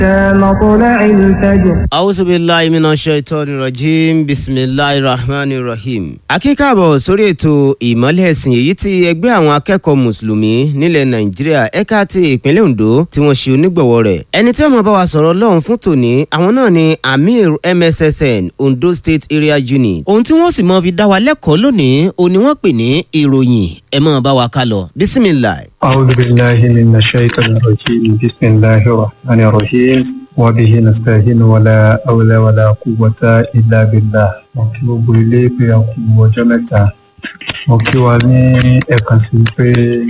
مطلع الفجر A'udhu billahi minash shaitani rajim bismillahir rahmanir rahim. akíkàbọ̀ sórí ètò ìmọ́lẹ̀ ẹ̀sìn èyí tí ẹgbẹ́ àwọn akẹ́kọ̀ọ́ mùsùlùmí nílẹ̀ nàìjíríà ẹ̀ka ti ìpínlẹ̀ ondo tí wọ́n ṣe onígbọ̀wọ́ rẹ̀. ẹni tí ó máa bá wa sọ̀rọ̀ lọ́hùn fún tòní àwọn náà ni amir mssn ondo state area unit. ohun tí wọ́n sì máa fi dá wa lẹ́kọ̀ọ́ lónìí òun ni wọ́n pè ní ìròyìn ẹ máa bá wa ká lọ bisimilahi. أعوذ بالله من الشيطان الرجيم بسم الله الرحمن الرحيم وبه نستعين ولا حول ولا قوة إلا بالله mo kí gbogbo ilé pé a kú ọjọ́ mẹ́ta mo kí wa ní ẹ̀kan sí pé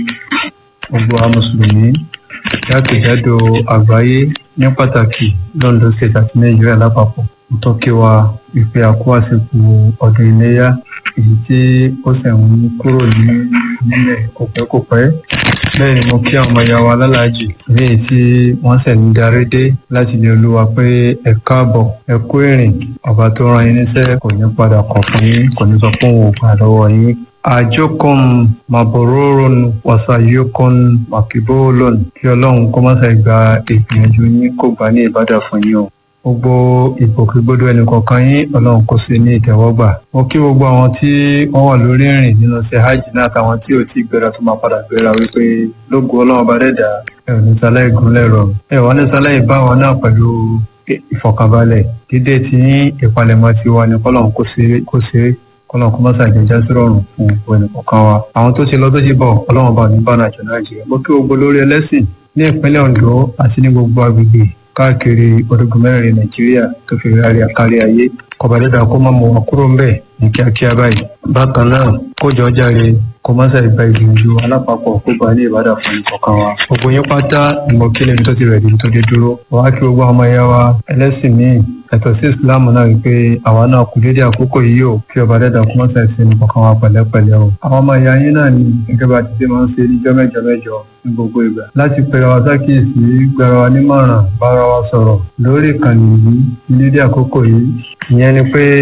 gbogbo àwọn mùsùlùmí jákèjádò àgbáyé ní pàtàkì London state àti Nàìjíríà lápapọ̀ mo tó kí wa ìpè àkó àsìkò ọdún iléyà èyí tí ó sì ń kúrò ní nílẹ̀ kòpẹ́kòpẹ́ bẹ́ẹ̀ ni mo kí àwọn ọmọ ìyá wa lálàájì léyìí tí wọ́n sì ń darí dé láti ilé olúwa pé ẹ káàbọ̀ ẹ kú ìrìn ọba tó rán yín níṣẹ́ kò ní padà kọ̀ fún yín kò ní sọ pé òun ò gbà lọ́wọ́ yín. àjọkùn màbòróròn wàsàyọkùn màkìbólòn kí ọlọ́run kó má ṣe gba ìgbìyànjú yín kó gbà ní ìbádà fún yín o gbogbo ìgbòkègbodò ẹnìkọ̀ọ̀kan yín ọlọ́run kó sí ní ìtẹ́wọ́gbà mo kí gbogbo àwọn tí wọ́n wà lórí ìrìn nínú ṣe hajj náà àtàwọn tí ò tí ì gbéra tó máa padà gbéra wípé lógo ọlọ́run bá dẹ́dà ẹ̀ ò ní sálẹ̀ ìgúnlẹ̀ rọ̀ ẹ̀ wọ́n ní sálẹ̀ ìbá wọn náà pẹ̀lú ìfọ̀kànbalẹ̀ dídé tí ìpalẹ̀mọ́ ti wà ní kọ́lọ́run kó ṣe kọ́lọ́n kó má ṣàjẹjá sí rọrùn fún gbogbo ẹnìkọ̀ọ̀kan wa àwọn tó ti lọ tó ti bọ̀ ọlọ́run bá ní bá nàìjíríà nàìjíríà mo kí gbogbo lórí ẹlẹ́sìn ní ìpínlẹ̀ ondo àti ní gbogbo agbègbè káàkiri orígun mẹ́rin nàìjíríà tó fi rárí àkárí ayé kọba dídá kó má mú wa kúrò ń bẹ̀ ní kíákíá báyìí bákan náà kó jọ jáde kó má ṣàì gba ìgbìyànjú alápapọ̀ kó gba ní ìbádà fún ìkọ̀kan wa gbogbo yín pátá ni mo kí lẹ́ni tó ti rẹ̀ dín tó dé dúró wàá kí gbogbo ọmọ ẹ̀yà wa ẹlẹ́sìn míì ẹ̀tọ́ sí islam náà wípé àwa náà kù déédéé àkókò yìí o kí ọba dẹ́dà kó má ṣàì sí ní kọ̀kan wa pẹ̀lẹ́pẹ̀lẹ́ o àwọn ọmọ ẹ̀yà yín náà ni gẹ́gẹ́ bá ti ṣe máa ń ṣe níjọ́ mẹ́jọ mẹ́jọ ní gbogbo ìgbà láti pẹ̀lú àwọn sákìyèsí gbára wa nímọ̀ràn bára wa sọ̀rọ̀ lórí ìkànnì yìí ní déédéé àkókò yìí ìyẹn ni pé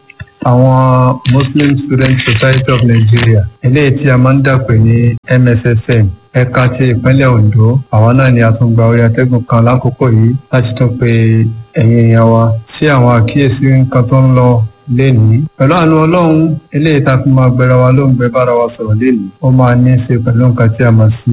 àwọn Muslim Student Society of Nigeria eléyìí tí a máa ń dàpè ní MSSN ẹ̀ka ti ìpínlẹ̀ Ondo àwọn náà ni a tún gba orí atẹ́gùn kan lákòókò yìí láti tún pe ẹ̀yin èèyàn wa sí àwọn àkíyèsí nǹkan tó ń lọ lénìí pẹ̀lú àánú ọlọ́run eléyìí tá a fi máa gbẹra wa ló ń gbẹ bára wa sọ̀rọ̀ lénìí ó máa ní í ṣe pẹ̀lú nǹkan tí a mọ̀ sí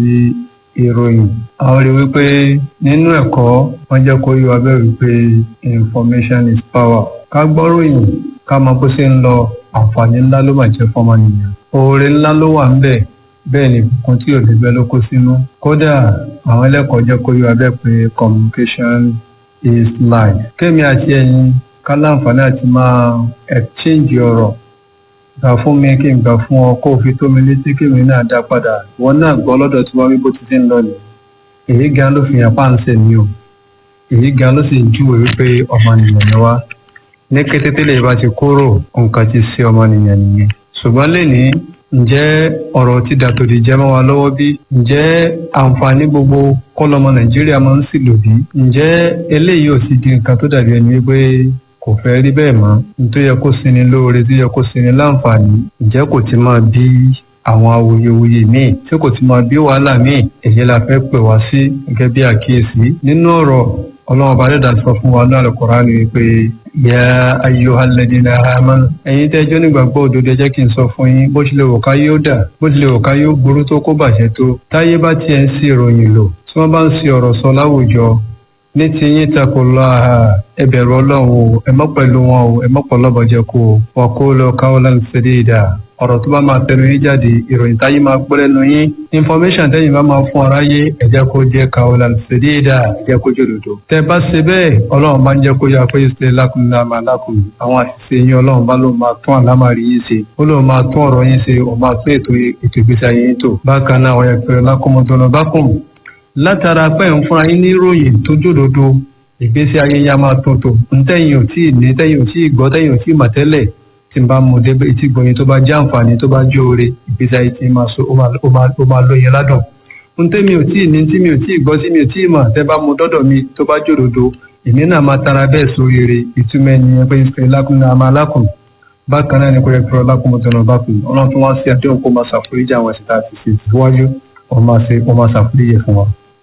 ìròyìn àwọn rí wípé nínú ẹ̀kọ́ wọ́n jẹ́ kó yí wa bẹ́ẹ̀ wípé information is power ká gbọ́ròyìn ká mọ bó ṣe ń lọ àǹfààní ńlá ló máa jẹ́ fọ́mọnìyàn oore ńlá ló wà ń bẹ̀ bẹ́ẹ̀ ni ìbùkún tí òde bẹ́ẹ̀ ló kó sínú kódà àwọn ẹlẹ́kọ̀ọ́ jẹ́ kó yí wa bẹ́ẹ̀ pé communication is life kémi àti ẹ̀yin ká láǹfààní àti máa exchange ọ̀rọ̀ gbà fún mi kí n gbà fún ọ kó o fi tó mi létí kémi náà dá padà wọn náà gbọ́ lọ́dọ̀ tí wọ́n rí bó ti ṣe ń lọ nìyẹn èyí gan ló fi hàn páǹsẹ̀ mi o èyí gan ló sì ń júwèé wípé ọmọnìyàn ni wá ní kété tẹ́lẹ̀ bá ti kúrò nǹkan ti ṣe ọmọnìyàn nìyẹn ṣùgbọ́n lẹ́nìí ǹjẹ́ ọ̀rọ̀ ti dàtòdì jẹ́ mọ́ wa lọ́wọ́ bí ǹjẹ́ àǹfààní gbogbo kọ́lọ́mọ nàìjíríà máa ń sì lò bí ǹjẹ́ eléyìí ò sì di nǹkan tó dàbí ẹni wípé kò fẹ́ rí bẹ́ẹ̀ mọ́ nítorí yẹ kó sinmi lóore tó yẹ kó sinmi láǹfààní ǹjẹ́ kò ti máa bí àwọn awuyewuye míì tí kò ti máa bí wàhálà míì èyí la fẹ́ pè wá sí gẹ́gẹ́ bí àkíyèsí nínú ọ̀rọ̀ ọlọ́run bá dẹ́dà sọ fún wa ní Al-Qur'ani wípé yà ayyuhal ladina amanu ẹ̀yin tẹ́jọ́ nígbàgbọ́ òdodo ẹ jẹ́ kí n sọ fún yín bó tilẹ̀ wò ká yóò dà bó tilẹ̀ wò ká yóò burú tó kó bàjẹ́ tó táyé bá tiẹ̀ ń sí ìròyìn lò tí wọ́n bá ń sí ọ̀rọ̀ sọ láwùjọ ní ti yín taqullaha ẹ bẹ̀rù ọlọ́run o ẹ mọ́ pẹ̀lú wọn o ẹ mọ́ pọ̀ lọ́bọ̀jẹ́ kó o wa qulu qawlan sadida ọ̀rọ̀ tó bá máa tẹnu yín jáde ìròyìn táyé máa gbọ́ lẹ́nu yín information tẹ́yìn bá máa fún aráyé ẹ jẹ́ kó jẹ́ qawlan sadida ẹ jẹ́ kó jòdòdò. tẹ́ bá ṣe bẹ́ẹ̀ ọlọ́run bá ń jẹ́ kó yá pé ṣe lákùnrin àmà lákùn àwọn àṣìṣe yín ọlọ́run bá ló máa tún àlámàrí yín ṣe ó ló máa tún ọ̀rọ̀ yín ṣe ó máa tún ètò ètò ìgbésí ayé yín tò. bákan náà wọ́n yẹ pé lákùnmọ́tò bákùn látara pé ń fúnra yín ní ìròyìn tó jòdòdò ìgbésí ayé yín á máa tuntun ntẹ́yìn ò tí ì ní tẹ́yìn ò tí ì gbọ́ tẹ́yìn ò tí ì mọ̀ tẹ́lẹ̀ tí n bá mú débẹ̀ tí gbọ̀yìn tó bá jẹ́ àǹfààní tó bá jẹ́ oore ìgbésí ayé tí máa so ó máa lóyin ládùn. ntẹ́ mi ò tí ì ní tí mi ò tí ì gbọ́ tí mi ò tí ì mọ̀ tẹ́ bá mú dọ́dọ̀ mi tó bá jòdòdò èmi náà máa tara bẹ́ẹ̀ sóríire ìtumọ̀ ẹni pé ìfẹ́ lákùnrin àmà lákùn bákan náà ni kò yẹ kí ọlákùn mọ́tò náà bá kùn ọlọ́run tó wá sí àdéhùn kó máa ṣàforíjì àwọn ẹ̀sìn tá a ti ṣe síwájú ó máa ṣàforíjì fún wa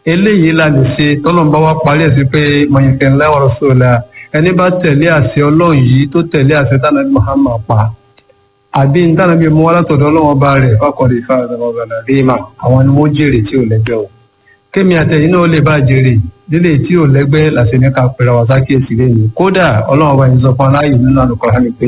eléyìí la lè ṣe tọ́lọ́mùbá wa parí ẹ̀ sí pé mọ̀nyìnkẹ́ ńlá wa rasulullah ẹni bá tẹ̀lé àṣẹ ọlọ́run yìí tó tẹ̀lé àṣẹ tánàbí Muhammad pa àbí tánàbí mú alátọ̀dọ̀ ọlọ́run ọba rẹ̀ fákọ̀rẹ̀ ìfàdàbọ̀gbọ̀nà ríma àwọn ni wọ́n jèrè tí ò lẹ́gbẹ́ o kémi àtẹ̀yìn náà lè bá jèrè lílé tí ò lẹ́gbẹ́ làṣẹ ní ká pèrè àwọn sákìyèsí lẹ́yìn kódà ọlọ́run ọba yìí sọ fún aláyè nínú Al-Qur'ani pé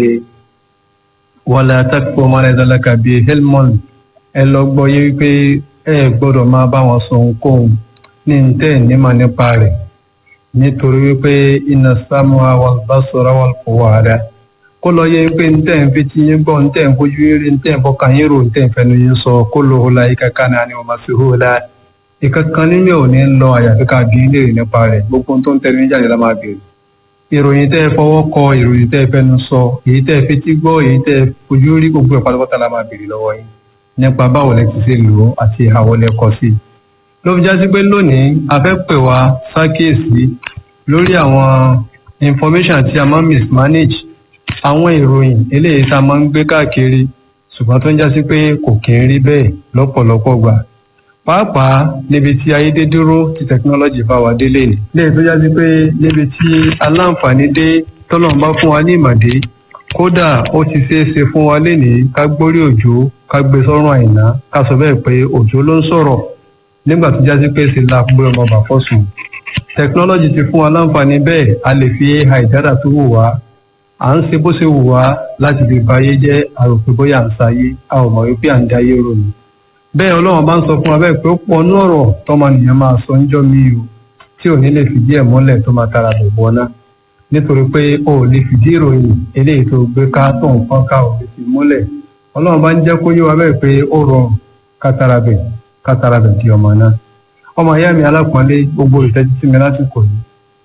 wala taqfu ma laysa laka bihi ilmun ẹ lọ gbọ́ yé wípé ẹ gbọ́dọ̀ máa bá wọn sọ ohunkóhun ní ntẹ́ nímọ̀ nípa rẹ̀ nítorí wípé inna sam'a wal basara wal fu'ada kó lọ yẹ wípé ntẹ́ ń fi tí yín gbọ́ ntẹ́ ń fojú rí ntẹ́ ń fọkàn yín rò ntẹ́ ń fẹnu yín sọ kó lọ hó la ìka kan náà ni wọ́n máa fi hó la ìka kan nínú ò ní lọ àyàfi ká bí ilé rẹ̀ nípa rẹ̀ gbogbo tó ń tẹnu jáde la máa bèrè ìròyìn tẹ́ ẹ fọwọ́ kọ ìròyìn tẹ́ ẹ fẹnu sọ èyí tẹ́ ẹ fetí gbọ́ èyí tẹ́ ẹ fojú rí gbogbo ẹ̀ pátápátá la máa bèrè lọ́wọ́ yín nípa báwo lẹ ti ṣe lò ó àti ìhàwọ́ lẹ kọ sí i ló fi jásí pé lónìí a fẹ́ pè wá ṣàkíyèsí lórí àwọn information tí a máa ń mismanage àwọn ìròyìn eléyìí tá a máa ń gbé káàkiri ṣùgbọ́n tó ń jásí pé kò kí ń rí bẹ́ẹ̀ lọ́pọ̀lọpọ̀ gbà pàápàá níbi tí ayédèdúró ti technology bá wa délé ni léyìí tó jásí pé níbi tí aláǹfààní dé tọ́lọ́run bá fún wa ní ìmọ̀dé kódà ó ti ṣeé ṣe fún wa lénìí ká gbórí òjò ká gbé sọ́rùn àìná ká sọ bẹ́ẹ̀ pé òjò ló ń sọ̀rọ̀ nígbà tó jásí pé ṣe la gbé ọmọ bà fọ́sùn technology ti fún wa láǹfààní bẹ́ẹ̀ a lè fi ai dára tó wù wá à ń ṣe bó ṣe wù wá láti lè báyé jẹ́ àròpé bóyá à ń sáyé a ò mọ̀ wípé à ń dáyé ròyìn bẹ́ẹ̀ ọlọ́run bá ń sọ fún wa bẹ́ẹ̀ pé ó pọ̀ ní ọ̀rọ̀ tọmọnìyàn máa sọ níjọ́ mi o tí ò ní lè fìdí ẹ̀ múlẹ̀ tó máa tara bẹ̀ bọ́ náà nítorí pé o ò lè fìdí ìròyìn eléyìí tó gbé ká tó ń fọ́n ká ò lè fi múlẹ̀ ọlọ́run bá ń jẹ́ kó yé wa bẹ́ẹ̀ pé ó rọrùn kátara bẹ̀ kátara bẹ̀ di ọmọ náà ọmọ ìyá mi alápọ̀nlé gbogbo ìtẹ́jú sí mi lásìkò yìí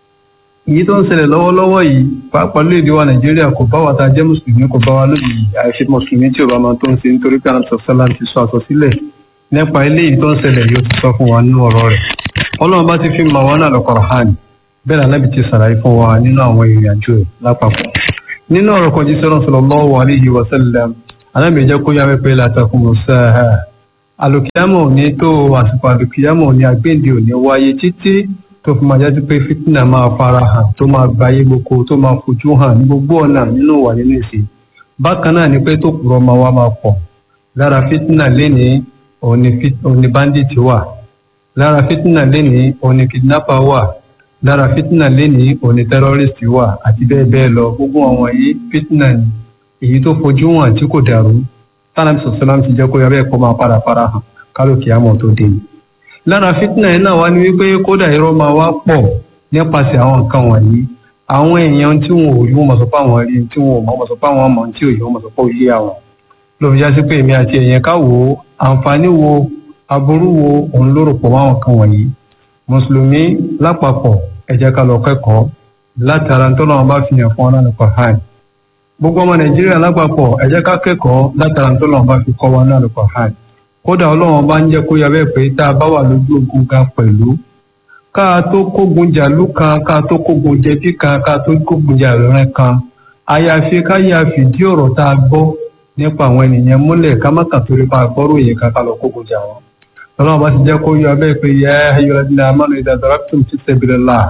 èyí tó ń ṣẹlẹ̀ lọ́wọ́lọ́wọ́ yìí pàápàá lóde wa nàìjíríà kò bá wa ta jẹ́ mùsùlùmí kò bá wa lójijì àìfi mùsùlùmí tí ò bá máa tó ń ṣe nítorí pé àwọn sọ̀sọ́lá ti sọ àsọsílẹ̀ nípa eléyìí tó ń ṣẹlẹ̀ yóò ti sọ fún wa nínú ọ̀rọ̀ rẹ̀ ọlọ́run bá ti fi mọ̀ wọn náà lọ́kọ̀rọ̀ hàn bẹ́ẹ̀ ni alábì ti sàlàyé fún wa nínú àwọn ìrìn àjò ẹ̀ lápapọ̀ nínú ọ̀rọ̀ kan jíṣẹ́ náà sallallahu alaihi wa sallam alábì jẹ́ kó yá wípé látàkùn sáà alùkìyàmọ̀ ní tó àsìkò alùkìyàmọ̀ ní agbéǹde òní wáyé títí tó fi máa jáde pé fitna máa fara hàn tó máa gbayé gboko tó máa fojú hàn ní gbogbo ọ̀nà nínú wà nínú ìsìn bákan náà ni pé tó kúrọ̀ máa wá máa pọ̀ lára fitna lénìí òní bandit wà lára fitna lénìí òní kidnapper wà lára fitna lénìí òní terrorist wà àti bẹ́ẹ̀ bẹ́ẹ̀ lọ gbogbo àwọn yìí fitna ni èyí tó fojú hàn tí kò dàrú tánàbí sọ̀sọ́lám ti jẹ́ kó yọrọ ẹ̀kọ́ máa padà fara hàn kálókè àmọ́ tó dé. lára fitna yìí náà wá ní wípé kódà irọ́ máa wá pọ̀ nípasẹ̀ àwọn nǹkan wọ̀nyí àwọn èèyàn tí wọn ò yí wọn mọ̀ sọ pé àwọn rí tí wọn ò mọ̀ sọ pé àwọn mọ̀ tí ò yí wọn mọ̀ sọ pé ó yé àwọn. ló fi já sí pé èmi àti èèyàn ká wò ó àǹfààní wo aburú wo òun ló rò pọ̀ mọ́ àwọn nǹkan wọ̀nyí. mùsùlùmí lápapọ̀ ẹ jẹ́ ká lọ kẹ́kọ̀ọ́ látara ntọ́nà bá fi hàn fún ọ́nà nípa hàn gbogbo ọmọ nàìjíríà lápapọ̀ ẹ jẹ́ ká kẹ́kọ̀ọ́ látara tó lọ́wọ́ bá fi kọ́ wa náà lọ́kọ̀ hàn kódà ọlọ́wọ́n bá ń jẹ́ kó yabẹ́ pé tá a bá wà lójú ogun gan pẹ̀lú ká a tó kógun jàlú kan ká a tó kógun jẹbí kan ká a tó kógun jàlúrẹ́ kan àyàfi ká yà fìdí ọ̀rọ̀ tá a gbọ́ nípa àwọn ènìyàn múlẹ̀ ká má kàn torí pa àgbọ́rò yìí ká ká lọ kógun jà wọn ọlọ́wọ́n bá ti jẹ́ kó yabẹ́ pé yẹ ayọ̀lẹ́dínlẹ́ amánu ìdàdàràtùm fi sabilillah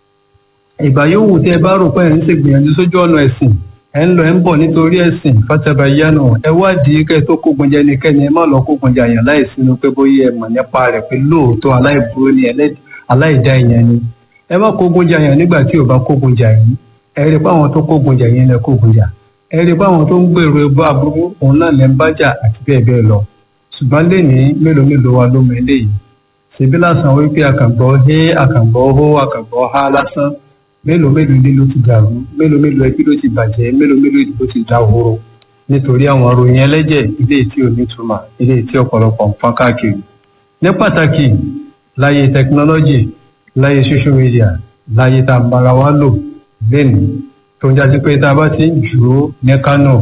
ìgbà yòówù tẹ́ ẹ bá rò pé ẹ̀ ń ṣègbìyànjú sójú ọ̀nà ẹ̀sìn ẹ ń lọ ẹ ń bọ̀ nítorí ẹ̀sìn fatabayanu ẹ wádìí kẹ́ tó kógun jẹ nìkẹ́ni ẹ má lọ kógun jẹ àyàn láì sínú pé bóyá ẹ mọ̀ nípa rẹ̀ pé lóòótọ́ aláìburú ni aláìdá ìyẹn ni ẹ má kógun jẹ àyàn nígbà tí ò bá kógun jà yìí ẹ rí i pé àwọn tó kógun jà yìí lẹ kógun jà ẹ rí i pé àwọn tó ń gbèrò ẹbọ aburú òun náà lẹ ń bá jà àti bẹ́ẹ̀ bẹ́ẹ̀ lọ ṣùgbọ́n lénìí mélòó mélòó wa ló mọ eléyìí ṣèbí lásán wípé àkàngbọ́ hé àkàngbọ́ hó àkàngbọ́ há lásán mélòó mélòó ilé ló ti dàrú mélòó mélòó ẹbí ló ti bàjẹ́ mélòó mélòó ìdìbò ti dà horo nítorí àwọn ròyìn ẹlẹ́jẹ̀ ilé tí ò ní túmọ̀ ilé tí ọ̀pọ̀lọpọ̀ ń fọ́n káàkiri. ní pàtàkì láyé tẹkinọ́lọ́jì láyé social media láyé tá a bára wa lò lẹ́nu tó ń jáde pé tá a bá ti ń jù ú ní Kánò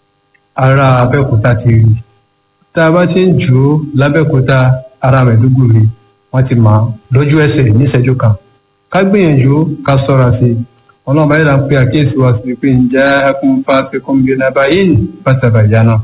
ará Abẹ́òkúta ti rí tá a bá ti ń jù ú lábẹ́òkúta ará Maiduguri wọ́n ti mọ̀ lójú ẹsẹ̀ níṣẹ́jú kan ká gbìyànjú ká sọ́ra sí i ọlọ́run báyìí là ń pe àkíyèsí wa sí pé ǹjẹ́ ẹkún fáfi kọ́ńbí náà báyìí ní pátábàjá náà.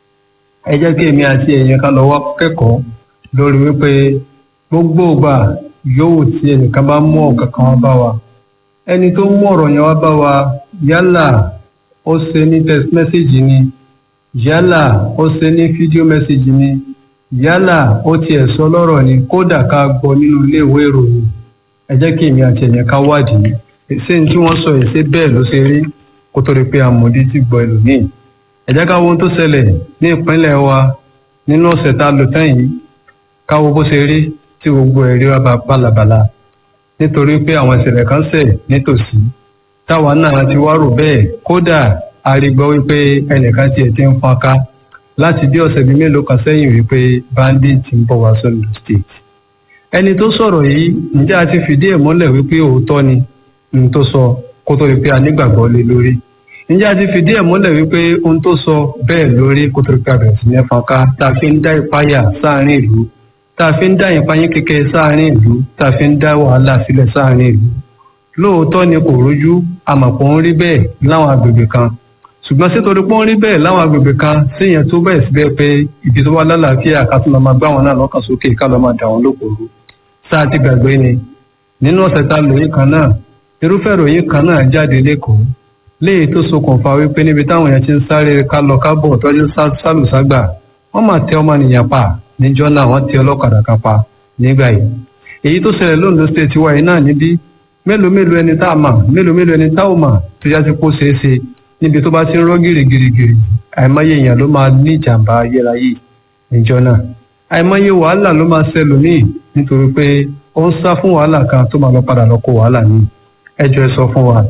ẹ jẹ́ kí èmi àti ẹ̀yin ká lọ wá kẹ́kọ̀ọ́ lórí wípé gbogbo ìgbà yóò tí ẹnìkan bá mú ọ̀kan kan wá bá wa ẹni tó mú ọ̀rọ̀ yẹn wá bá wa yálà ó ṣe ní text message ni yálà ó ṣe ní fídíò message ni yálà ó tiẹ̀ sọ lọ́rọ̀ ni kódà ká gbọ́ nínú ilé ìwé ìròyìn ẹ jẹ́ kí èmi àti ẹ̀yẹn ká wádìí ṣé ní tí wọ́n sọ yìí ṣé bẹ́ẹ̀ ló ṣe rí kó tó rí pé àmọ̀dí ti gbọ́ ẹlòmíì ẹ jẹ́ ká wo ohun tó ṣẹlẹ̀ ní ìpínlẹ̀ wa nínú ọ̀sẹ̀ tá a lò tán yìí ká wo bó ṣe rí tí gbogbo ẹ̀rí wa bá bálabàla nítorí pé àwọn ìṣẹ̀lẹ̀ kan ṣẹ̀ nítòsí táwa náà ti wá rò bẹ́ẹ̀ kódà a rí gbọ́ wípé ẹnìkan tiẹ̀ ti ń fọ́nká láti bí ọ̀sẹ̀ bíi mélòó kan sẹ́yìn wípé bandit ń bọ̀ wá sọ́nù state ẹni tó sọ̀rọ̀ yìí ǹjẹ́ a ti fìdí ẹ̀ múlẹ̀ wípé òótọ́ ni ohun tó sọ kó tó rí pé a nígbàgbọ́ lé lórí ǹjẹ́ a ti fìdí ẹ̀ múlẹ̀ wípé ohun tó sọ bẹ́ẹ̀ lórí kó tó rí pé a bẹ̀rẹ̀ sí ní fọ́nká tá a fi ń dá ìpáyà sáàárín ìlú tá a fi ń dá ìpáyín kékeré sáàárín ìlú tá a fi ń dá wàhálà sílẹ̀ sáàárín ìlú lóòótọ́ ni kò rújú àmọ̀pọ̀ ń rí bẹ́ẹ̀ láwọn agbègbè kan ṣùgbọ́n sítorí pé ó ń rí bẹ́ẹ̀ láwọn agbègbè kan síyẹn tó bẹ́ẹ̀ síbẹ̀ pé ibi tó wà lálàáfíà ká tún lọ máa gbá wọn náà lọ́kàn sókè ká lọ máa dà wọn lókòrò sáà ti gbàgbé ni nínú ọ̀sẹ̀ tá a lò yìí kan náà irúfẹ́ ìròyìn kan náà jáde lẹ́kọ̀ọ́ léyìí tó ṣokùnfà wípé níbi táwọn èèyàn ti ń sáré ká lọ kábọ̀ tọ́jú sálùságbà wọ́n máa tẹ ọmọnìyàn pa níjọ́ náà wọ́n tẹ ọlọ́kadà kan pa nígbà yìí èyí tó ṣẹlẹ̀ lóńdó state wa yìí náà níbí mélòó mélòó ẹni tá a mà mélòó mélòó ẹni tá ò mà tó yá sí kó ṣeé ṣe níbi tó bá ti ń rọ́ gírígírígírí àìmọye èèyàn ló máa ní ìjàmbá ayérayé níjọ́ náà àìmọye wàhálà ló máa ṣẹlòmíì nítorí pé ó ń sá fún wàhálà kan tó máa lọ padà lọ kó wàhálà ní ẹjọ́ ẹ sọ fún wa.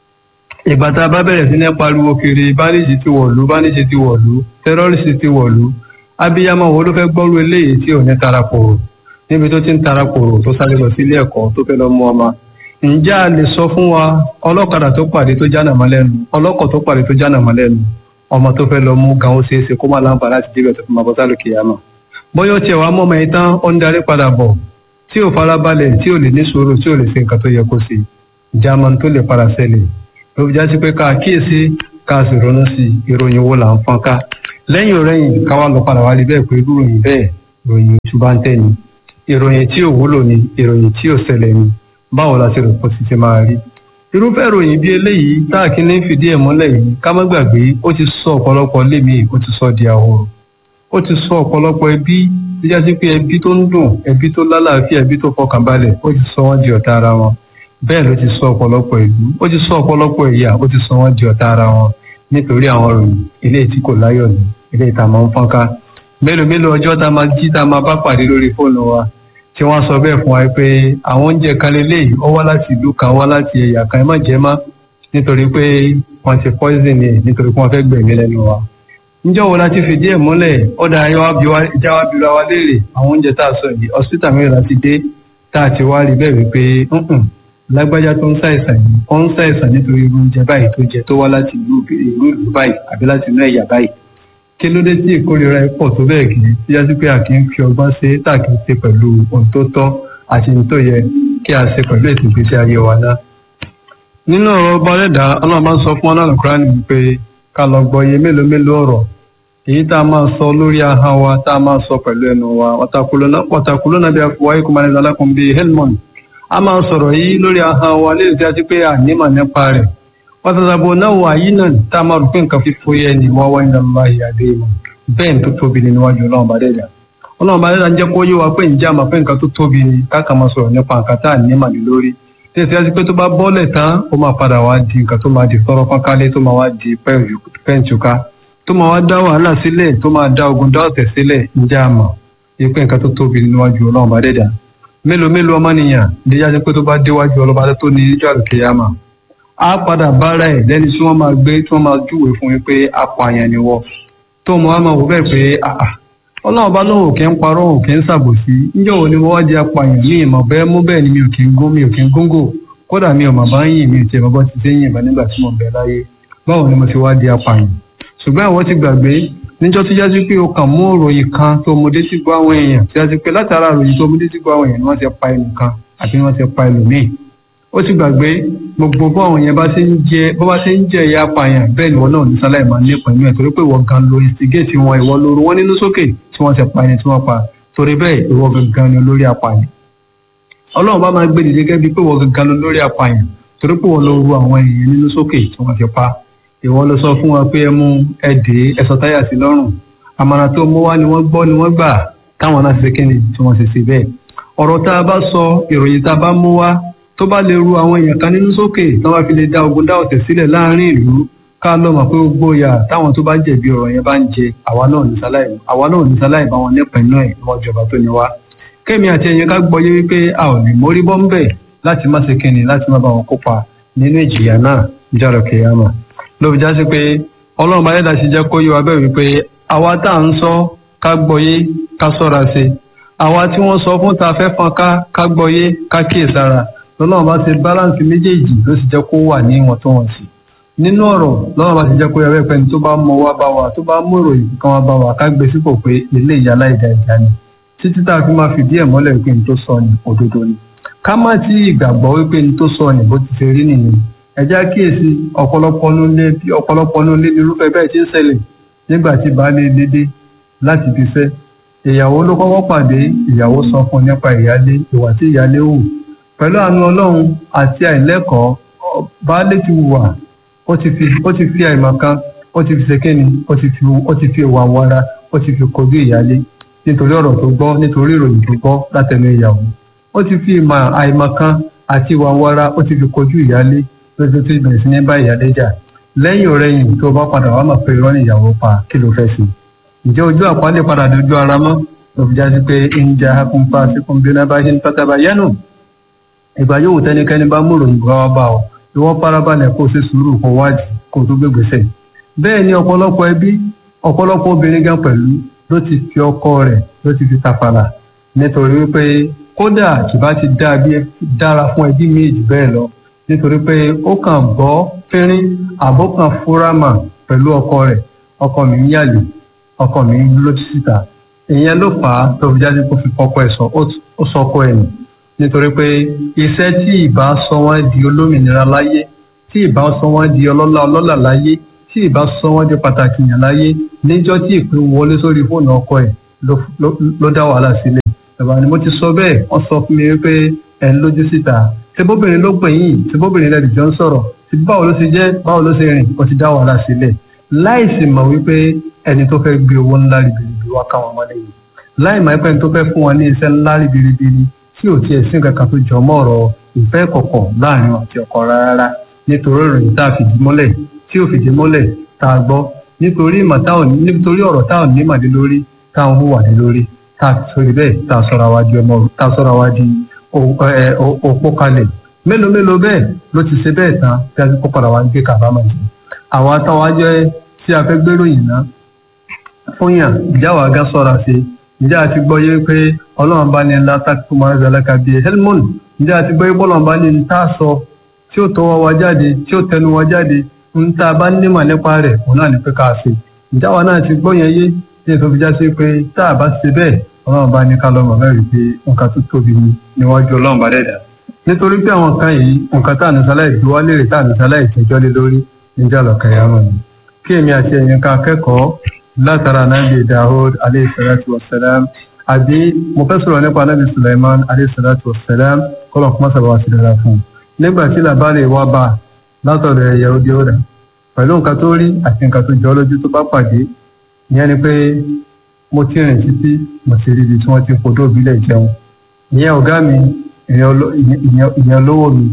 ìgbà tá a bá bẹ̀rẹ̀ sí ní pariwo kiri báníjì ti wọ̀lú báníjì ti wọ̀lú tẹ́rọ́rìsì ti wọ̀lú abiyamọ wo ló fẹ́ gbọ́rú eléyìí tí ò ní tarakòrò níbi tó ti ń tarakòrò tó sáré lọ sí ilé ẹ̀kọ́ tó fẹ́ lọ mú ọmọ ǹjẹ́ a lè sọ fún wa ọlọ́kadà tó pàdé tó jánà mọ́ lẹ́nu ọlọ́kọ̀ tó pàdé tó jánà mọ́ lẹ́nu ọmọ tó fẹ́ lọ mú gan ó ṣeé ṣe kó má láǹfà láti débẹ̀ tó fi máa bọ́ sálò kìyàmọ̀ bóyá ó tiẹ̀ wá mọ́ ọmọ yìí tán ó ń darí padà bọ̀ tí ò farabalẹ̀ tí ò lè ní sùúrù tí ò lè ṣe nǹkan tó yẹ kó ṣe german tó lè padà ṣẹlẹ̀ ló fi já sí pé ká kíyèsí ká sì ronú sí ìròyìn wo là ń fọ́n ká lẹ́yìn òrẹ́yìn ká wá lọ padà wá rí bẹ́ẹ̀ pé irú ìròyìn bẹ́ẹ̀ ìròyìn ìtúbá ń tẹ̀ ni ìròyìn tí ò wúlò ni ìròyìn tí ò ṣẹlẹ̀ ni báwo la ṣe rò pọ̀ sí ti máa rí irúfẹ́ ìròyìn bí eléyìí táàkì ní fìdí ẹ̀ múlẹ̀ yìí ká má gbàgbé ó ti sọ ọ̀pọ̀lọpọ̀ lémi ó ti sọ di ahoro ó ti sọ ọ̀pọ̀lọpọ̀ ẹbí tó já sí pé ẹbí tó ń dùn ẹbí tó lálàáfíà ẹbí tó fọkànbalẹ̀ ó ti sọ wọ́n di ọ̀tá ara wọn bẹ́ẹ̀ ló ti sọ ọ̀pọ̀lọpọ̀ ìlú ó ti sọ ọ̀pọ̀lọpọ̀ ẹ̀yà ó ti sọ wọ́n di ọ̀tá ara wọn nítorí àwọn ìròyìn eléyìí tí kò láyọ̀ ní eléyìí tá a máa ń fọ́nká mélòó mélòó ọjọ́ tá a máa jí tá a máa bá pàdé lórí fóònù wa tí wọ́n sọ bẹ́ẹ̀ fún wa pé àwọn oúnjẹ kan lélẹ́yìí ó wá láti ìlú kan wá láti ẹ̀yà kan ẹ má jẹ má nítorí pé wọ́n ti poison ẹ̀ nítorí pé wọ́n fẹ́ gbẹ̀mí lẹ́nu wa. níjọ́ wo la ti fìdí ẹ̀ múlẹ̀ ọ̀dà ìjà wa bíra wa léèrè àwọn oúnjẹ tá a sọ yìí hospital mẹ́rin láti dé tá a ti wá rí bẹ́ẹ̀ wípé lágbájá tó ń ṣàìsàn yìí ó ń ṣàìsàn nítorí irú oúnjẹ báyìí tó jẹ tó wá láti ìlú ìlú báyìí àbí láti inú ẹ̀yà báyìí kí ló dé tí ìkórira ẹ pọ̀ tó bẹ́ẹ̀ kì í tí yá sí pé a kì í fi ọgbọ́n ṣe tá a kì í ṣe pẹ̀lú ohun tó tọ́ àti ohun tó yẹ kí a ṣe pẹ̀lú ètò ìgbésí ayé wa náà. nínú ọ̀rọ̀ ọba ọ̀rẹ́dà ọlọ́run bá ń sọ fún ọlọ́run kúránì pé ká lọ gbọ́ iye mélòó mélòó ọ̀rọ̀ èyí tá a máa sọ lórí ahọ́n wa tá a máa sọ pẹ̀lú ẹnu wa wàtàkùlọ́nà bí afọwáyé kò máa ní alákùn bíi helmond a máa sọ̀rọ̀ yìí lórí ahọ́n wa lè tí a ti pé ànímọ̀ nípa rẹ̀ wàtàdàbò náà wà yìí náà tá a máa rò pé nǹkan fífó yẹ ni wọ́n wáyé náà máa yà dé mọ́ bẹ́ẹ̀ tó tóbi ni níwájú ọlọ́run bá dẹ́jà ọlọ́run bá dẹ́jà ń jẹ́ kó yé wa pé ǹjẹ́ àmọ́ pé nǹkan tó tóbi ni káàkà máa sọ̀rọ̀ nípa nǹkan tá à ní màlú lórí tí èsì àti pé tó bá bọ́ọ̀lẹ̀ tán ó máa padà wá di nǹkan tó máa di sọ́rọ́ fọ́nkálé tó máa wá di pẹ́ǹtùká tó máa wá dá wàhálà sílẹ̀ tó máa dá ogun dá ọ̀tẹ̀ sílẹ̀ ǹjẹ́ àmọ́ yẹ pé nǹkan tó tóbi ni níwájú ọlọ́run bá dẹ́jà mélòó mélòó ọmọnìyàn díjà sí pé tó bá déwájú ọlọ́ba tó ní ìjọ àlùkìyàmà á padà bára ẹ̀ lẹ́ni tí wọ́n máa gbé tí wọ́n máa júwe fún yín pé apààyàn ni wọ́n tó mọ àmọ́ wò bẹ́ẹ̀ pé ọlọ́run bá lóun ò kí ń parọ́ òun kì í ṣàbòsí níjọ́ wo ni wọ́n wá di apààyàn ní ìmọ̀ bẹ́ẹ̀ mú bẹ́ẹ̀ ni mi ò kí ń gún mi ò kí ń góńgò kódà mi ò mà bá ń yìn mi ò tiẹ̀ bọ́ ti ṣe ń yìnbọn nígbà tí mo bẹ̀ láyé báwo ni mo ti wá di apààyàn ṣùgbọ́n àwọn ti gbàgbé níjọ́ tó jáde pé o kàn mú òròyìn kan tó mo dé sí gbọ́ àwọn èèyàn tó jáde pé látara òròyìn tó mo dé sí gbọ́ àwọn èèyàn ni wọ́n ti pa ẹnìkan àbí wọ́n ti pa ẹlòmíì ó ti gbàgbé gbogbo bó àwọn yẹn bá ṣe ń jẹ bó bá ṣe ń jẹ ìyá apààyàn bẹ́ẹ̀ ni wọn náà ní sáláì máa ní pẹ̀lú ẹ̀ torí pé ìwọ gan lo instigate wọn ìwọ lóru wọn nínú sókè tí wọ́n ti pa ẹni tí wọ́n pa torí bẹ́ẹ̀ ìwọ gangan ni olórí apààyàn ọlọ́run bá máa gbé dìde gẹ́gẹ́ bí pé wọ́n gangan lọ lórí apààyàn torí pé wọ́n lọ ru àwọn èèyàn nínú sókè tí wọ́n fi pa ìwọ ló sọ fún wọn pé ẹ mú ẹ dé ẹsọ táyà sí lọ́rùn àmàrà tó mú wá ni wọ́n gbọ́ ni wọ́n gbà táwọn náà ṣe kíni tí wọ́n ṣe ṣe bẹ́ẹ̀ ọ̀rọ̀ tá a bá sọ ìròyìn tá a bá mú wá tó bá lè ru àwọn èèyàn kan nínú sókè tí wọ́n bá fi lè dá ogun dá ọ̀tẹ̀ sílẹ̀ láàrin ìlú ká lọ mọ̀ pé ó gbóyà táwọn tó bá jẹ̀bi ọ̀rọ̀ yẹn bá ń jẹ àwa náà ní sáláì àwa náà ní sáláì bá wọn nípa iná ẹ̀ níwọ̀n ìjọba tó ní wá kémi àti ẹ̀yin ká gbọ́ yé wípé a ò lè mórí bọ́ ń bẹ̀ láti má ṣe kíni láti má bá wọn kópa nínú ìjìyà náà ìjọba kìyàmà ló fi já sí pé ọlọ́run bá yẹ́dá sí jẹ́ kó yé wa bẹ́ẹ̀ wípé àwa tá à ń sọ ká gbọ́ yé ká sọ́ra sí àwa tí wọ́n sọ fún ta fẹ́ fọn ká ká gbọ́ yé ká kíyèsára lọ́lọ́run bá ṣe báláǹsì méjèèjì ló sì jẹ́ kó wà ní ìwọ̀ntúnwọ̀nsì nínú ọ̀rọ̀ lọ́wọ́ bá ti jẹ́ kó yẹ bẹ́ẹ̀ pẹ́ni tó bá mọ wá bá wa tó bá mú ìròyìn kan wá bá wa ká gbé sípò pé ilé ìyá aláìda ìjà ni títí tá a fi máa fìdí ẹ̀ mọ́lẹ̀ wípé ní tó sọ ni òdodo ni ká má tí ìgbàgbọ́ wípé ní tó sọ ni bó ti ṣe rí nìyẹn ẹ já kíyèsí ọ̀pọ̀lọpọ̀ ló lé ọ̀pọ̀lọpọ̀ ló lé ní irúfẹ́ bẹ́ẹ̀ tí ń ṣẹlẹ̀ nígbà tí baálé lédè láti fi fẹ́ ìyàwó ló kọ́kọ́ pàdé ìyàwó sọ fún nípa ìyálé ìwà tí ìyálé hù pẹ̀lú àánú ọlọ́run àti àìlẹ́kọ̀ọ́ baálé ti wà ó ti fi ó ti fi àìmọ̀ kan ó ti fi ṣèkéni ó ti fi ó ti fi ìwà wara ó ti fi kojú ìyálé nítorí ọ̀rọ̀ tó gbọ́ nítorí ìròyìn tó gbọ́ látẹnu ìyàwó ó ti fi ìmọ̀ àìmọ̀ kan àti ìwà wara ó ti fi kojú ìyálé lójú tó bẹ̀rẹ̀ sí ní bá ìyálé jà lẹ́yìn ọ̀rẹ́yìn tó bá padà wá mọ̀ pé irọ́ ni ìyàwó pa kí ló fẹ́ sí ǹjẹ́ ojú àpálẹ̀ padà dojú ara mọ́ ló fi já sí pé ìjà akúnfà síkún bí náà bá ṣe ń pátábà yánu ìgbà yóò tẹnikẹ́ni bá mú ìròyìn bá wá bá ọ ìwọ́n farabalẹ̀ kó o ṣe sùúrù kó wádìí kó o tó gbégbèsè bẹ́ẹ̀ ni ọ̀pọ̀lọpọ̀ ẹbí ọ̀pọ̀lọpọ̀ obìnrin gan pẹ̀lú ló ti fi ọkọ rẹ̀ ló ti fi tàfàlà nítorí wípé kódà kìbá ti dára fún ẹbí méjì bẹ́ẹ̀ lọ nítorí pé ó kàn gbọ́ fínrín àbó kan fúrámà pẹ̀lú ọkọ rẹ̀ ọkọ mi ń yàlè ọkọ mi ń lójú síta ìyẹn ló fà á tó fi jáde kó fi kọkọ ẹ̀ sọ ó sọkọ ẹ̀ nù nítorí pé iṣẹ́ tí ìbá sọ wọ́n di olómìnira láyé tí ìbá sọ wọ́n di ọlọ́lá ọlọ́lá láyé tí ìbá sọ wọ́n di pàtàkì yàn láyé níjọ́ tí ìpè wọlé sórí fóònù ọkọ ẹ̀ ló dá wàhálà sílẹ̀ bàbá ni mo ti sọ bẹ́ẹ̀ wọ́n sọ fún mi wípé ẹ̀ ń lójú síta ṣebóbìnrin ló pè yín ṣebóbìnrin lẹ́nu jọ ń sọ̀rọ̀ ṣe báwo ló ṣe jẹ́ báwo ló ṣe rìn ó ti dá wàhálà sílẹ̀ láìsí mọ̀ wípé ẹni tó fẹ́ gbé owó ńlá ribiribi wá káwọn ọmọdé yìí láì mọ̀ pé ẹni tó fẹ́ fún wọn ní iṣẹ́ ńlá ribiribi ni tí ò tiẹ̀ sí nǹkan kan tó jọ mọ́ ọ̀rọ̀ ìfẹ́ kọ̀kọ̀ láàrin àti ọkọ rárá nítorí ìròyìn tá a fìdí mọ́lẹ̀ tí ò fìdí mọ́lẹ̀ tá a gbọ́ nítorí ìmọ̀ táwọn nítorí ọ̀rọ̀ táwọn nímọ̀dé lórí táwọn hùwàdé lórí tá a sọ̀rọ̀ bẹ́ẹ̀ tá a sọ̀rọ̀ àwa di ọmọ tá a sọ̀rọ̀ àwa di òpó kalẹ̀ mélòó mélòó bẹ́ẹ̀ ló ti ṣe bẹ́ẹ̀ tán tí a ti kó padà wá ń gbé kábàámọ̀ yìí àwa táwa jẹ́ tí a fẹ́ gbéròyìn náà fún yàn ìjáwá gá sọ̀ra sí ǹjẹ́ àti gbọ́ yé pé ọlọ́run bá ní ńlá tákìtù máa ń zàlẹ́ka bíi helmon ǹjẹ́ àti gbọ́ yé bọ́lọ́run bá ní ń tá a sọ tí ó tọwọ́ wa jáde tí ó tẹnu wa jáde ń tá a bá nímọ̀ nípa rẹ̀ òun náà ní pé ká ṣe ǹjẹ́ àwa náà ti gbọ́ yẹn yé tí èso fi já sí pé tá a bá ṣe bẹ́ẹ̀ ọlọ́run bá ní ká lọ́mọ mẹ́rin pé nǹkan tó tóbi ni níwájú ọlọ́run bá dẹ̀dà nítorí pé àwọn kan yìí nǹkan tá à ní sáláì gbé wá léèrè tá à ní sáláì tẹjọ́ lé lórí níjà lọ́kàn yà mọ̀ ni kí èmi àti ẹ̀yin ká kẹ́kọ̀ọ́ látara nàbì dahud aleyhisalatu wasalam àbí mo fẹ́ sọ̀rọ̀ nípa nàbì suleiman aleyhisalatu wasalam kọ́lọ̀ kọ́mọ́ sábà wá sí dára fún un nígbà tí làbárè wá bá látọ̀dọ̀ ẹ̀yà òde ọ̀dà pẹ̀lú nǹkan tó rí àti nǹkan tó jọ lójú tó bá pàdé ìyẹn ni pé mo ti rìn títí mo ti rí ibi tí wọ́n ti fòdó òbílẹ̀ jẹun ìyẹn ọ̀gá mi ìyẹn olówó mi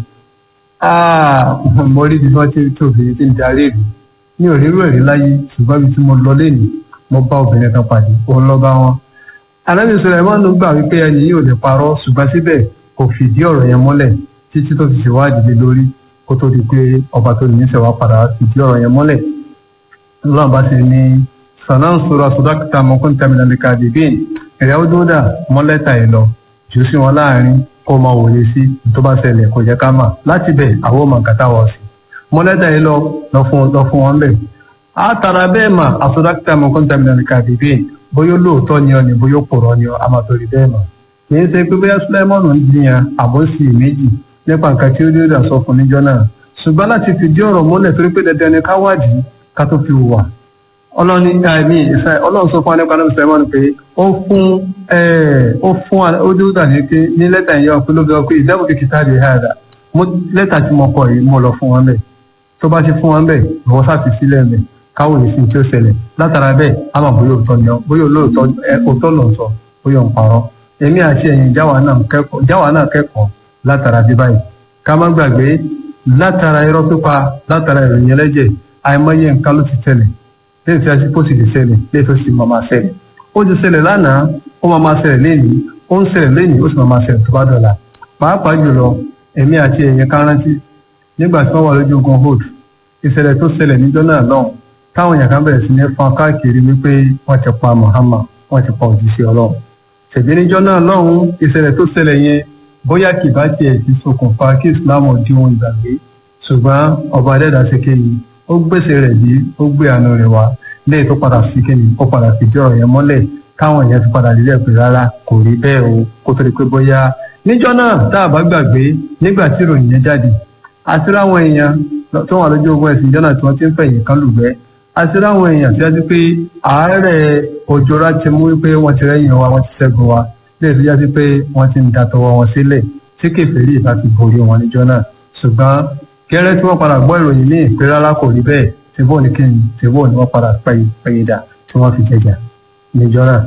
mo rí ibi tí wọ́n ti tó obìnrin tí ń darí ìlú mi ò rírú ẹ̀rí láyé ṣùgbọ́n ibi tí mo lọ lẹ́nu mo bá obìnrin kan pàdé òun lọ bá wọn. alábi sọlẹ́mọ́nù gbà wípé ẹni yìí ò lè parọ́ ṣùgbọ́n síbẹ̀ kò fìdí ọ̀rọ̀ yẹn mọ́lẹ̀ títí tó fi ṣèwádìí lé lórí kó tó di pé ọba tó ní ìṣẹ̀wá padà fìdí ọ̀rọ̀ yẹn mọ́lẹ̀. lọ́nà bá ti ní sanan sora sodakita mọ́kún tẹ̀mínà lè ka dìbì ẹ̀rẹ́ ó dúdà mọ́lẹ́ta ẹ̀ lọ jù sí wọn láàrin kó máa wòye sí tó bá ṣẹlẹ̀ kò jẹ́ ká mà láti bẹ̀ àwọn ọmọ nǹkan táwọn sí mọ́lẹ́dà yìí lọ lọ fún lọ fún wọn bẹ́ẹ̀. a tara bẹ́ẹ̀ mà asọ́dákítà mọ́kàn tàmínà kàdébé bóyá lóòótọ́ ni ọ ni bóyá pòrọ̀ ni ọ a máa torí bẹ́ẹ̀ mà. kì í ṣe pé bóyá sulaimonu ń jiyàn àbọ̀sí méjì nípa nǹkan tí ó dé dà sọ fún níjọ́ náà. ṣùgbọ́n láti fìdí ọ̀rọ̀ múlẹ̀ torí pé dandan ni ká wádìí ká tó fi wà. ọlọ́ni àìní ìṣe ọlọ́run sọ fún wa nípa náà sulaimonu pé ó fún ó fún ó dúró dà ní pé ní lẹ́tà yẹn ọ̀pẹ ló fi sọ pé ìdáàbò kìkìtà lè ha dà mo lẹ́tà tí mo kọ yìí mo lọ fún wọn bẹ́ẹ̀ tó bá ṣe fún wọn bẹ́ẹ̀ ìwọ sáfi sílẹ̀ bẹ́ẹ̀ káwọn èsì tí ó ṣẹlẹ̀ látara bẹ́ẹ̀ á mọ̀ bóyá òótọ́ ni ọ bóyá olóòótọ́ òótọ́ ló ń sọ bóyá òun parọ́ èmi àti ẹ̀yin jáwa náà kẹ́kọ̀ọ́ látara bí báyìí ká má gbàgbé látara irọ́ pípa látara ìròyìn ẹlẹ́jẹ̀ àìmọye nǹkan ló ti ṣẹlẹ̀ lẹ́yìn tí a ti kó sì ti ṣẹlẹ̀ lẹ́yìn tó sì máa máa ṣẹlẹ̀ ó ti ṣẹlẹ̀ lánàá ó máa máa ṣẹlẹ̀ lẹ́yìn ó ń ṣẹlẹ̀ lẹ́yìn ó sì máa máa ṣẹlẹ̀ tó bá dọ̀la pàápàá jùlọ èmi àti ẹ̀yin ká rántí nígbà tí wọ́n wà lójú ogun hold ìṣẹ̀lẹ̀ tó ṣẹlẹ̀ níjọ́ náà lọ́hùn táwọn èèyàn kan bẹ̀rẹ̀ sí ní fọn káàkiri wípé wọ́n ti pa Muhammad wọ́n ti pa òjíṣẹ́ Ọlọ́run ṣèbí níjọ́ náà lọ́hùn ìṣẹ̀lẹ̀ tó ṣẹlẹ̀ yẹn bóyá kì bá tiẹ̀ ti ṣokùnfà kí Islam di ohun ìgbàgbé ṣùgbọ́n ọba adẹ́dà ṣe kéyìí ó gbèsè rẹ̀ bí ó gbé àánú rẹ̀ wá lẹ́yìn tó padà sí kéyìí ó padà fìdí ọ̀rọ̀ yẹn mọ́lẹ̀ táwọn èèyàn ti padà lílẹ̀ pé rárá kò rí bẹ́ẹ̀ o kó tó di pé bóyá níjọ́ náà tá a bá gbàgbé nígbà tí ìròyìn yẹn jáde àti ráwọn èèyàn tó wà lójú ogun ẹ̀sìn ìjọ náà tí wọ́n ti ń fẹ̀yìn kan lùgbẹ́ àti ráwọn èèyàn tí wọ́n ti pé àárẹ̀ òjòrá ti mú pé wọ́n ti rẹ́yìn wa wọ́n ti ṣẹ́gun wa lè fi jáde pé wọ́n ti ń da tọwọ́ wọn sílẹ̀ tí kèfèrí ìta ti borí wọn níjọ́ náà ṣùgbọ́n gẹ́rẹ́ tí wọ́n padà gbọ́ ìròyìn ní ìpè rárá kò rí bẹ́ẹ̀ tìbó ní kí ni tìbó ni wọ́n padà pẹ̀yìndà tí wọ́n fi jẹjà níjọ́ náà.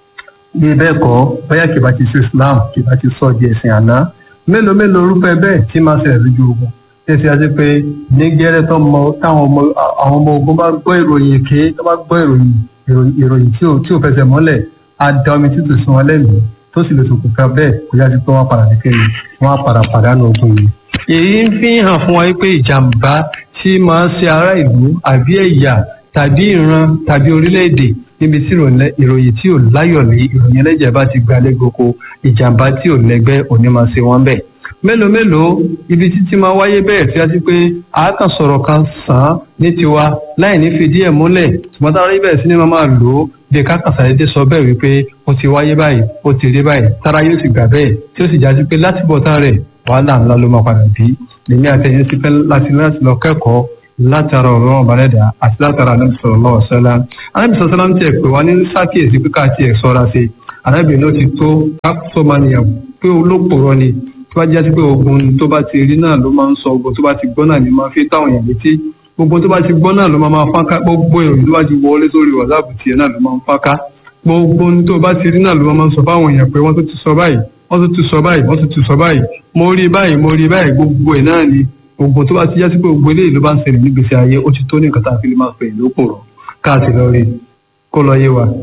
bí bẹ́ẹ̀ kọ́ bóyá kìbá ti sí Islam kìbá ti sọ di ẹ̀sìn àná mélòó mélòó orúfẹ́ bẹ́ẹ̀ tí máa ṣẹlẹ̀ lójú ogun tẹ̀sí àti pé ní gẹ́rẹ́ tó mọ táwọn ọmọ àwọn ọmọ ogun bá gbọ́ ìròyìn èké tó bá gbọ́ ìròyìn ìròyìn tí ò fẹsẹ̀ mọ́lẹ̀ á da omi tútù sí wọn lẹ́mìí tó sì lè ṣokùnfà bẹ́ẹ̀ kó yá sí pé wọ́n padà nìkéyìí wọ́n á padà pàdánù ogun yìí. èyí ń fi hàn fún wa pé ìjàmbá tí máa ń ṣe ará ìlú àbí ẹ̀yà tàbí ìran tàbí orílẹ̀-èdè níbi tí ìròyìn tí ò láyọ̀lé ìròyìn ẹlẹ́jẹ̀ bá ti gbalẹ̀ gboko ìjàmbá tí ò lẹ́gbẹ́ òní máa ṣe wọ́n bẹ́ẹ̀ mélòó mélòó ibi títí máa wáyé bẹ́ẹ̀ tí a ti pé àákàn sọ̀rọ̀ kan sàn án ní tiwa láì ní fìdí ẹ̀ múlẹ̀ ṣùgbọ́n táwọn ibẹ̀ sí ni wọ́n máa lò ó bí kákan sàdédé sọ bẹ́ẹ̀ wípé ó ti wáyé báyìí ó ti rí báyìí tára yóò sì gbà bẹ́ẹ̀ tí ó sì jáde pé láti bọ̀ tán rẹ̀ wàhálà ńlá ló máa padà bí lèmi àtẹ̀yìn sí pé láti láti lọ kẹ́kọ̀ọ́ látara ọ̀rọ̀ ọ̀bàrẹ́dà àti látara anábì sallallahu alaihi wasallam anábì sallallahu alaihi wasallam tiẹ̀ pé wá ní sákìyèsí pé ká tiẹ̀ sọ́ra sí anábì ló ti tó kápsọ́mánìyàn pé olópòrọ́ ni tó bá jẹ́ pé ogun tó bá ti rí náà ló máa ń sọ ogun tó bá ti gbọ́ náà ni máa fi táwọn èèyàn létí gbogbo tó bá ti gbọ́ náà ló máa máa fáká gbogbo ìròyìn tó bá ti wọlé sórí wàsáàpù tiẹ̀ náà ló máa ń fáká gbogbo tó bá ti rí náà ló máa ń sọ fáwọn èèyàn pé wọ́n tó ti sọ báyìí wọ́n tó ti sọ báyìí wọ́n tó ti sọ báyìí mo rí báyìí mo rí báyìí gbogbo ẹ̀ náà ni gbogbo tó bá ti jásí pé gbogbo eléyìí ló bá ń ṣẹlẹ̀ nígbèsè ayé ó ti tó ní nǹkan tá a fi lè máa pè lópò rọ káàtì lọ rí kó lọ yé wa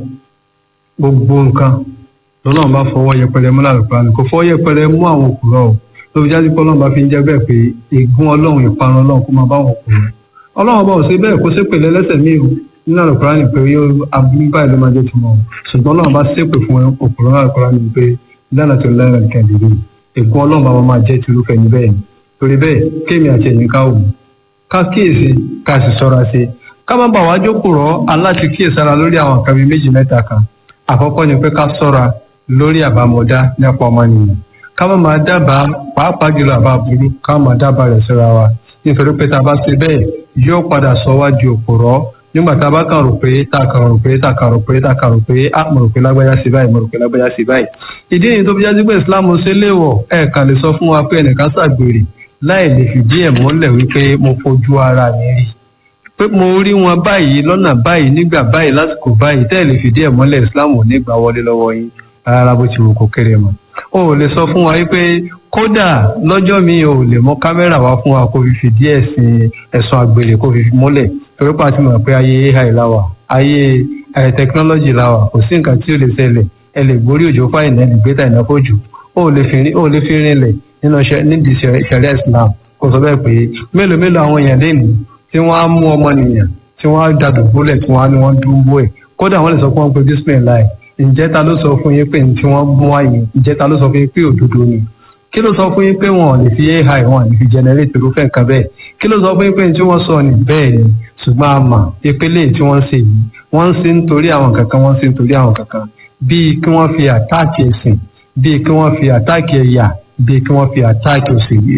gbogbo nǹkan lọ́nà bá fọwọ́ yẹpẹrẹ mú lálùpàá ni kò fọwọ́ yẹpẹrẹ mú àwọn òkúrọ̀ o tó fi jáde pé ọlọ́run bá fi ń jẹ́ bẹ́ẹ̀ pé ègún ọlọ́run ìparun ọlọ́run kó máa bá wọn kú ọlọ́run bá ò ṣe bẹ́ẹ̀ kó ṣépè lẹ́lẹ́sẹ̀ míì o nínú àlùkòrá ni pé yóò abúlé báyìí ló máa jẹ́ tiwọn o ṣùgbọ́n ọlọ́run bá ṣépè fún òkúrọ̀ àlùkòrá ni pé lánà tó lẹ́rìn nìkan dìde ègún ọlọ́run bá wọn máa jẹ́ tirúfẹ́ ní bẹ́ẹ̀ ni torí bẹ́ẹ̀ kéèmì àti ẹ̀yìn ká wò ká kíyèsí ká sì sọ́ra sí ká má bà wá jókòó rọ́ aláti kíyèsára lórí àwọn nǹkan bíi méjì mẹ́ta kan àkọ́kọ́ ni pé ká sọ́ra lórí àbámọ̀dá nípa ọmọnìyàn ká má máa dábàá pàápàá jùlọ àbá burú ká má máa dábàá rẹ̀ síra wa nítorí pé tá a bá ṣe bẹ́ẹ̀ yóò padà sọ wá di òpùrọ́ nígbà tá a bá kàn rò pé tá a kàn rò pé tá a kàn rò pé tá a kàn rò pé á mo rò pé lágbájá sí báyìí mo rò pé lágbájá sí báyìí. ìdí nìyí tó fi jáde pé Islam ṣe léèwọ̀ ẹ̀ kàn lè sọ fún wa pé ẹnìkan ṣàgbèrè láì lè fìdí ẹ̀ múlẹ̀ wípé mo fojú ara mi rí pé mo rí wọn báyìí lọ́nà báyìí nígbà báyìí lásìkò báyìí tẹ́ ẹ̀ lè fìdí ẹ̀ múlẹ̀ Islam ò ní gbà wọlé lọ́wọ́ yín rárá bó ti wù kó kéré mọ́ o ò lè sọ fún wa wípé kódà lọ́jọ́ mi ò lè mọ kámẹ́rà wá fún wa kó fi fìdí ẹ̀sìn ẹ̀sùn àgbèrè kó fi múlẹ̀ torí pa ti mọ̀ pé ayé ai láwà ayé tẹkinọ́lọ́jì láwà kò sí nǹkan tí ó lè ṣẹlẹ̀ ẹ lè gborí òjò fáìnà ẹ lè gbé tàìnà fòjò o ò lè fi rinlẹ̀ nínú nídìí ṣẹ̀rẹ́ Islam kò sọ bẹ́ẹ̀ pé mélòó mélòó àwọn èèyàn lè ní tí wọ́n á mú ọmọnìyàn tí wọ́n á dàdùbúlẹ̀ tí wọ́n á ní wọ́n dúró ẹ̀ kódà wọ́n lè sọ pé wọ́n pe bismillah ǹjẹ́ ta ló sọ fún yín pé tí wọ́n mú àyè ǹjẹ́ ta ló sọ fún yín pé òdodo ni kí ló sọ fún yín pé wọn ò lè fi ai wọn ò lè fi generate irúfẹ́ nǹkan bẹ́ẹ̀ kí ló sọ fún yín pé tí wọ́n sọ ni bẹ́ẹ̀ ni ṣùgbọ́n a mà ìpele tí wọ́n ṣe yìí wọ́n ń ṣe nítorí àwọn kankan wọ́n ń ṣe nítorí àwọn kankan bíi kí wọ́n fi àtáàkì ẹ̀sìn bíi kí wọ́n fi àtáàkì ẹ̀yà bíi kí wọ́n fi àtáàkì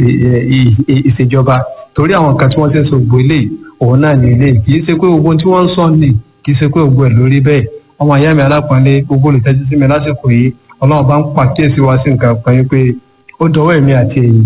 ìṣèjọba torí àwọn kan tí wọ́n ṣe ń sọ gbogbo eléyìí òun náà ní eléyìí kì í ṣe pé gbogbo tí wọ́n ń sọ ni kì í ṣe pé gbogbo ẹ̀ lórí bẹ́ẹ̀ ọmọ ìyá mi alápọ̀nlé gbogbo olùtẹ́jú sí mi lásìkò yìí ọlọ́run bá ń pàkíyèsí wa sí nǹkan kan yín pé ó dọwọ́ èmi àti èyí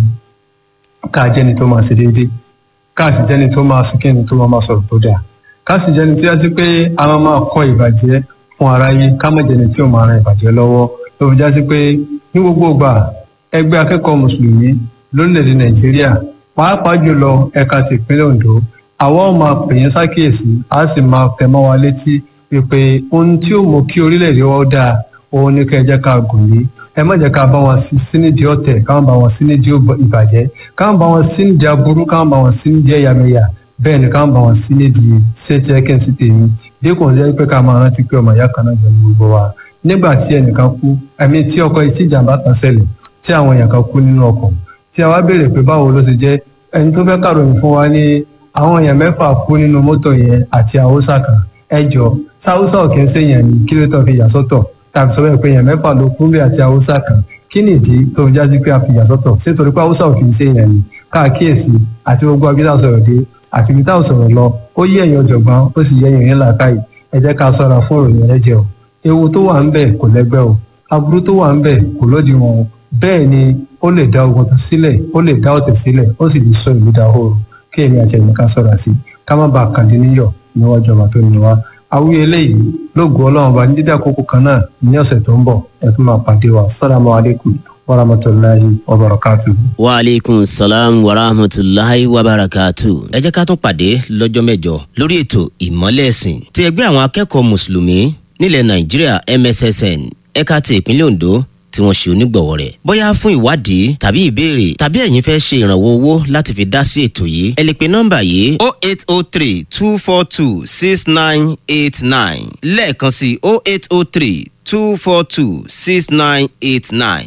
ká jẹ́ni tó máa ṣe déédéé ká sì jẹ́ni tó máa fi kíni tó máa sọ̀rọ̀ tó dáa ká sì jẹ́ni tí a ti pé a máa máa kọ́ ìbàjẹ́ fún aráyé ká má jẹ́ni tí ò máa ran ìbàjẹ́ lọ́wọ́ ló fi já sí pé ní gbogbo ìgbà ẹgbẹ́ akẹ́kọ̀ọ́ mùsùlùmí lórílẹ̀‐èdè nàìjíríà pàápàá jùlọ ẹ̀ka ti ìpínlẹ̀ ondo àwọn ò máa pè yín sákìyèsí a sì máa tẹ̀ mọ́ wa létí pé ohun tí ó mú kí orílẹ̀‐èdè wa dáa òun ní ká ẹ jẹ́ ká gùn lé ẹ má jẹ́ ká bá wọn sí nídìí ọ̀tẹ̀ ká má bá wọn sí nídìí ìbàjẹ́ ká má bá wọn sí nídìí aburú ká má bá wọn sí nídìí ẹ̀yàmẹ̀yà bẹ́ẹ̀ ni ká má bá wọn sí nídìí ṣéṣe ẹ̀kẹ́ sí tèmi dípò jẹ́ pé ká máa rántí pé ọmọ ìyá kan náà jẹ́ ní gbogbo wa nígbà tí ẹnìkan kú ẹ̀mí tí ọkọ̀ etí ìjàmbá kan ṣẹlẹ̀ tí àwọn èèyàn kan kú nínú ọkọ̀ tí a wá béèrè pé báwo ló ti jẹ́ ẹni tó fẹ́ kàròyìn fún wa ní àwọn èèyàn mẹ́fà kú nínú mọ́tò yẹn àti haúsá kan ẹ jọ sáúsá ò kí ń ṣèyàn ní kí ló tó fi yà sọ́tọ̀ tàbí sọ bẹ́ẹ̀ pé èèyàn mẹ́fà ló kú bí àti haúsá kan kí ni ìdí tó fi jáde pé a fi yà sọ́tọ̀ ṣé torí pé haúsá ò kí ń ṣèyàn ní káàkíyèsí àti gbogbo abídá sọ̀rọ̀ dé àti ibi táwọn sọ̀rọ̀ lọ ó yé ẹ̀yìn ọ̀jọ̀gbọ́n ó sì yé ẹ̀yìn ńlá káyì ẹ jẹ́ ká sọ̀rọ̀ fún ìròyìn ẹlẹ́jẹ̀ o ewu tó wà ń bẹ̀ kò lẹ́gbẹ́ o aburú tó wà ń bẹ̀ kò lódiwọ̀n o bẹ́ẹ̀ ni ó lè dá ogun tó sílẹ̀ ó lè dá ọ̀tẹ̀ sílẹ̀ ó sì lè sọ ìlú dahoro kí èmi àti ẹ̀yìn ká sọ̀rọ̀ sí ká má bàa kàdé níyọ̀ níwájú ọba tó ní wa awúyẹ eléyìí lóògùn ọlọ́run bá ní dídá àkókò kan náà ní ọ̀sẹ̀ tó ń bọ̀ ẹ tún máa pàdé wa sálàmù aleykum warahmatulahi wabarakatu. wa aleykum salaam wa rahmatulahi wa barakatu. ẹ jẹ́ ká tún pàdé lọ́jọ́ mẹ́jọ lórí ètò ìmọ́lẹ̀ ẹ̀sìn ti ẹgbẹ́ àwọn akẹ́kọ̀ọ́ mùsùlùmí nílẹ̀ nàìjíríà mssn ẹ̀ka ti ìpínlẹ̀ ondo tí wọ́n ṣe onígbọ̀wọ́ rẹ̀. bóyá fún ìwádìí tàbí ìbéèrè tàbí ẹ̀yin fẹ́ ṣe ìrànwọ́ owó láti fi dá sí ètò yìí ẹ lè pe nọ́mbà yìí o eight o three two four two six nine eight nine lẹ́ẹ̀kan sí o eight o three two four two six nine eight nine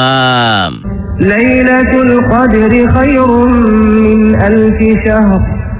maasalaam. ليلة القدر خير من ألف شهر